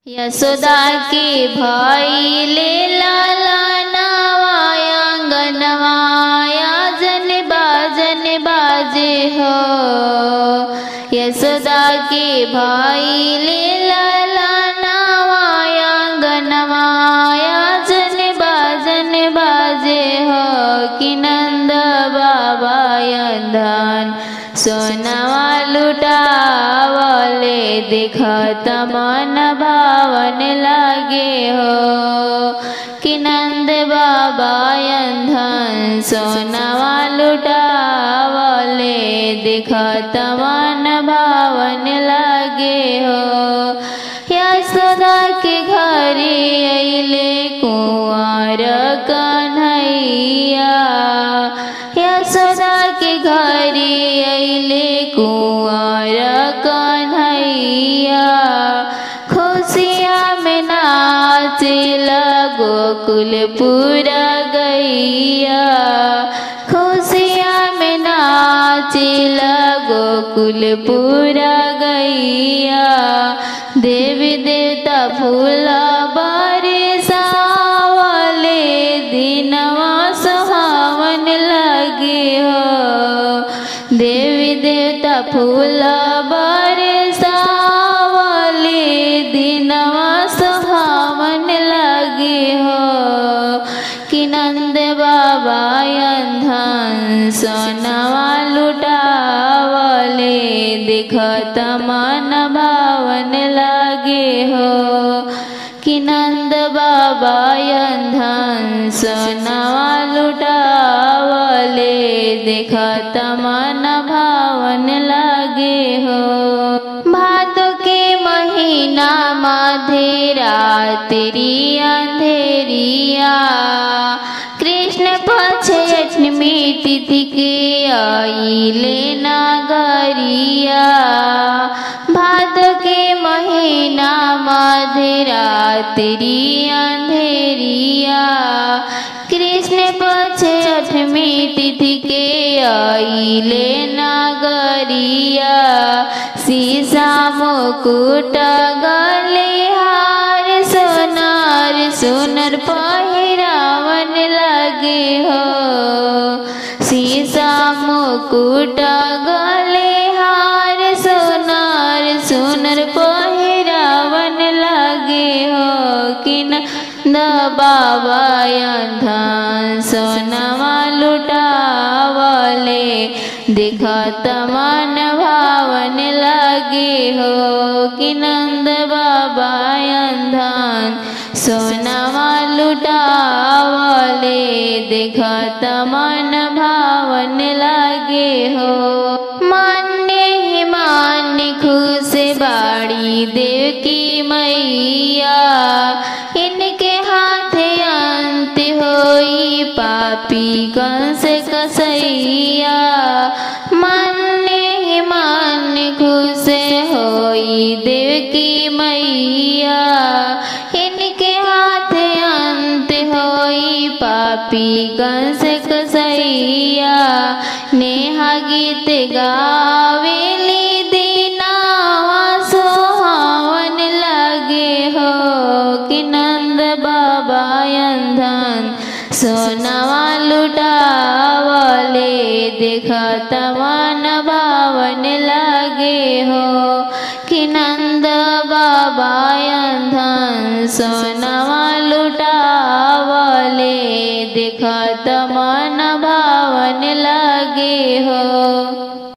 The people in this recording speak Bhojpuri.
यशोदा के भइले लालनवा अंगनवाया जन बाजन बाजे हो यशोदा के भइले लालनवा अंगनवाया जन बाजन बाजे हो कि नंद बाबा यंधन सोनवा लुटावले दिखत मन भावन लागे हो कि नंद बाबा यंधन सोनवा लुटावले दिखत मन भावन लागे हो यशोदा के घरे अइले कुंवर कन्हैया यशोदा के घरे अइले कुंवर कन्हैया खुशिया में नाचिल गोकुल पूरा गैया खुशिया में नाचिल गोकुल पूरा गैया देवी देवता फूल बरसावले दिनवा सुहावन लगे हो देवी देवता फूल बरसावले दिनवा सुहावन लगे हो कि नंद बाबा अंधन सोनवा लुटावले दिखत मन भावन लागे हो कि नंद बाबा अंधन सोनवा लुटावले दिखत मन भावन लागे हो भादो के महीना मधेरा तेरी अंधेरिया कृष्ण पक्ष अष्टमी तिथि के आइले नागरिया भादो के महीना मधेरा तेरी अंधेरिया कृष्ण पक्ष अष्टमी तिथि के आइले नागरिया सीसा मुकुट गले हार सोनार सुनर पहिरावन लगे हो सीसा मुकुट गले हार सोनार सुनर पहिरावन लगे हो कि न बाबा अंधन सोनवा लुटावले दिखत मन भावन लगे हो कि नंद बाबा अंधन सोनवा लुटावले दिखत मन भावन लगे हो मान्य ही मान्य खुश बाड़ी देव की मैया इनके हाथ अंत होई पापी कंस कसैया मान्य ही मान्य खुश होई देव की मैया इनके हाथ अंत होई पापी कंस कसैया नेहा गीत गावेली दीनावा सोहावन लगे हो कि नंद बाबा अंधन सोनवा लुटावले देखत मन भावन लगे हो कि नंद बाबा अंधन सोनवा लुटावले देखत मन भावन लगे हो